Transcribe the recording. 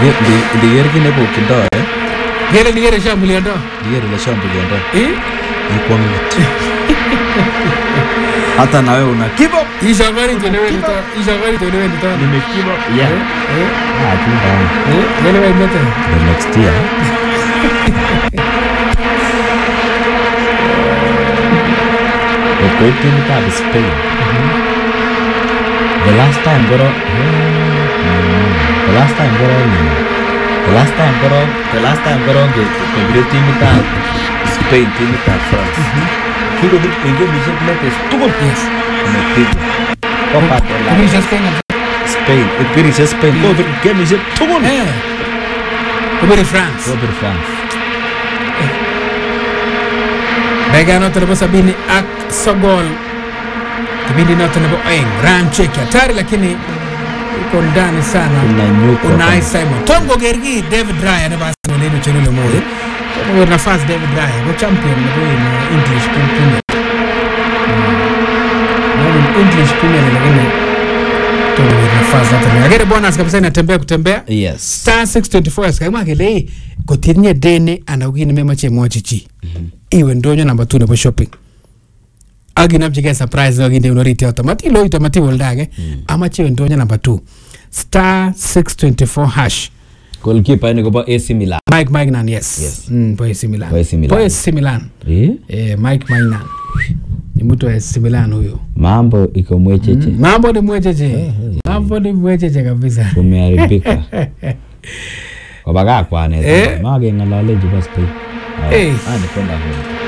ndiker kit nebokyindo eh Ngele nikere shambuliando. ndiker ile shambuliando Eh? ikwong'ut hata nawe una give up Ishangani tunewendito. Ishangani tunewendito. nimekiva yeah Eh? ah chunga Eh? Ngele wewe mete. the next year Okoip timitab Spain the last time koro the last time koro the last time koro the last time koro kebire timitab Spain timitab France kikobir en gemisiek letes tugul Yes. komepigwa Copa del Rey. Kumisha Spain. Spain ipirishie Spain Kobir gemisiek tugul Eh. Kubiri France. kobir France Dakika noto nebo sabini ak sogol kipindi noto nebo oeng Ryan Cheki hatari lakini iko ndani sana Unanyuka Unai sana. Simon Tom koker ki David Raya nebo Arsenal en uchelule moyo koker nafas David Raya ko champion nebo in uh, English Premier Mm. English Premier lakini tokoker nafas noto akere bonus kabisa inatembea kutembea yes star 624 kakimwa kele "Hey, kotinye deni ana ko kit nememoche imwochi chi iwe ndonyo namba 2 nebo shopping ak inamchigei surprise nekakinde orit yoto matiloito matiwe oldo age amache iwe ndonyo namba 2 star 624 hash goalkeeper ini kobo AC Milan Mike Magnan yes, Yes. Mm, po AC Milan Po AC Milan. Po AC Milan Eh? eh, Mike Magnan ni mtu wa AC Milan huyo mambo iko mwecheche Mm, mambo ni mwecheche mambo ni mwecheche kabisa kumeharibika kobakakwanet Eh. makeng'olole chebo Spain Eh. Ah, ni kwenda home